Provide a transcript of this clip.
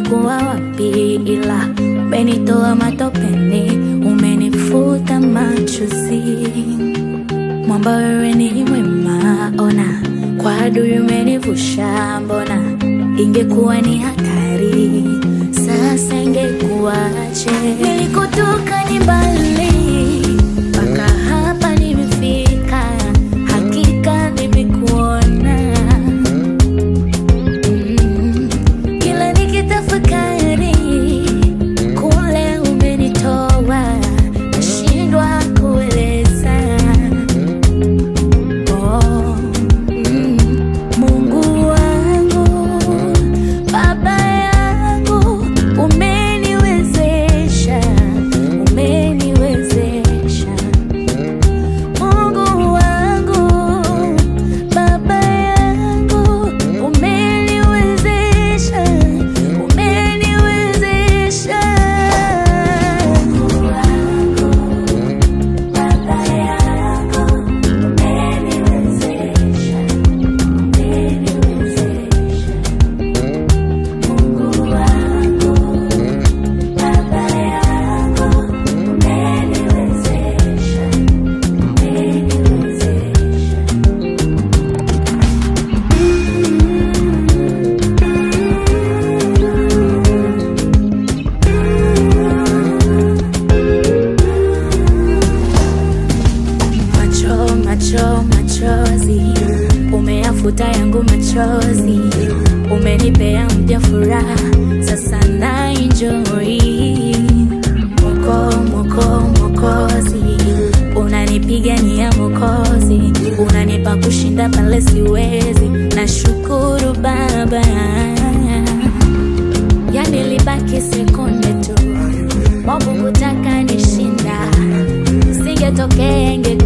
ningekuwa wapi, ila umenitoa matopeni, umenifuta machozi. Mwamba wewe ni mwema, ona kwa adui umenivusha, mbona ingekuwa ni hatari, sasa ingekuwaje? Nilikotoka ni mbali, mpaka hapa nimefika, hakika nimekuona. Mm, kila nikitafakari kule umenitoa, nashindwa kueleza. Oh, mm, Mungu wangu, Baba yangu, umeniwezesha, umeniwezesha. Mungu wangu, Baba yangu, umeniwezesha, umeniwezesha. Mungu wangu, Baba yangu, umeniwezesha, umeniwezesha. Mungu wangu, Baba yangu, umeniwezesha, umeniwezesha. Macho, macho, machozi, umeyafuta yangu machozi, umenipea mpya furaha, sasa na enjoy. Moko, moko, mokozi, unanipigania mokozi, unanipa kushinda pale siwezi, nashukuru Baba. Yani libaki sekunde tu, Mungu kutaka nishinda, singetokea inge